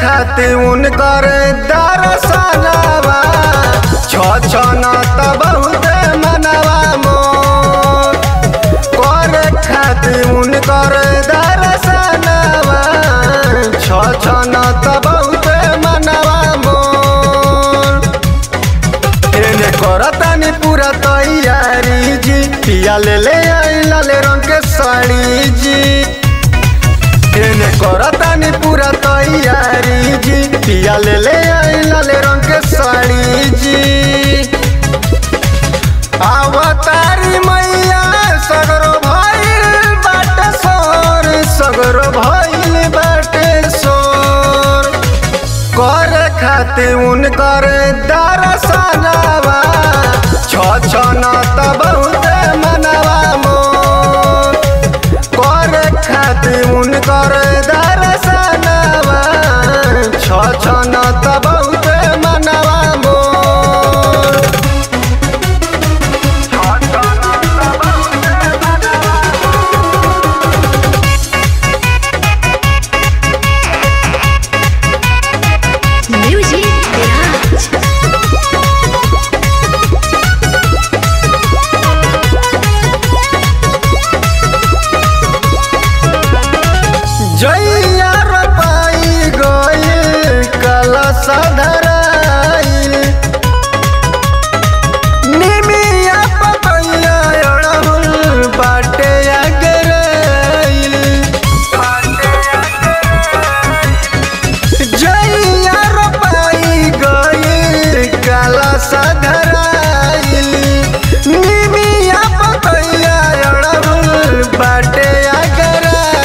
खातिर उनकर दरसनवा छछन त बहुत मनवा मोर करे खातिर उनकर दरसनवा छछन त बहुत मनवा मोर एने करतानी पूरा तैयारी जी पिया ले ले आई लाल रंग के साड़ी जी एने करतानी पूरा तैयारी जी पिया ले ले आई लाल रंग के साड़ी जी अवतारी मैया सगरो भइल बाटे सोर सगरो भइल बाटे सोर करे खातिर उनकर दरसनवा छछन त बहुत मनवा मोर करे खातिर उनकर दरसनवा छछन त बहुत मनवा मोर Music Garage. जैया रोपाई गइल कलश धराइल निमिया पतैया अड़हुल बाटे अगराइल जैया रोपाई गइल कलश धराइल निमिया पतैया अड़हुल बाटे अगराइल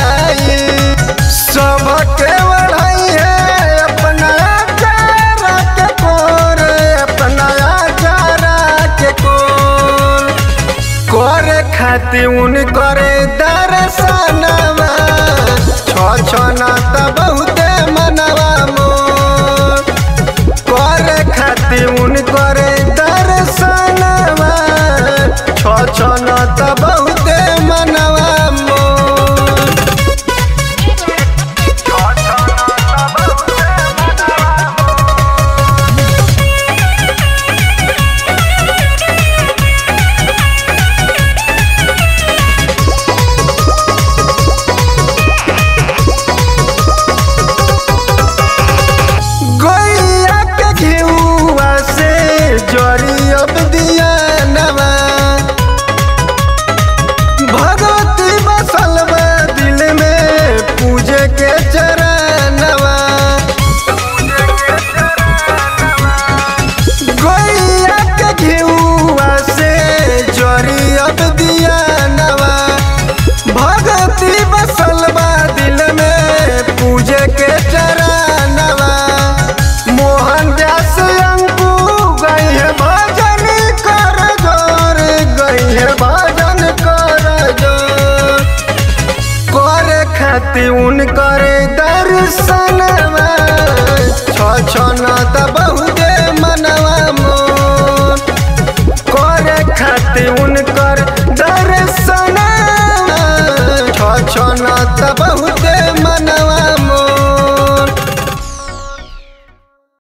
सबके बढ़ाई है अपना चारा के कोर अपना चारा के कोर करे खातिर उन करे दर्शनवा छछन त बहुते मनवा मोर करे खातिर उन करे दर्शनवा छछन त बहुते मनवा मोर गैया के घिउआ से जरी अब दिया नवा भगवती बसल बा दिल में पूजे के चरणवा गैया के घिउआ से जरी अब दिया नवा भगवती बसल बा दिल में पूजे के चरणवा मोहन दास अंकु गई है भजन कर जोर गई है भजन कर जोर करे खातिर उनकर दर्शनवा छछन त बहुते मनवा मोर करे खातिर उनकर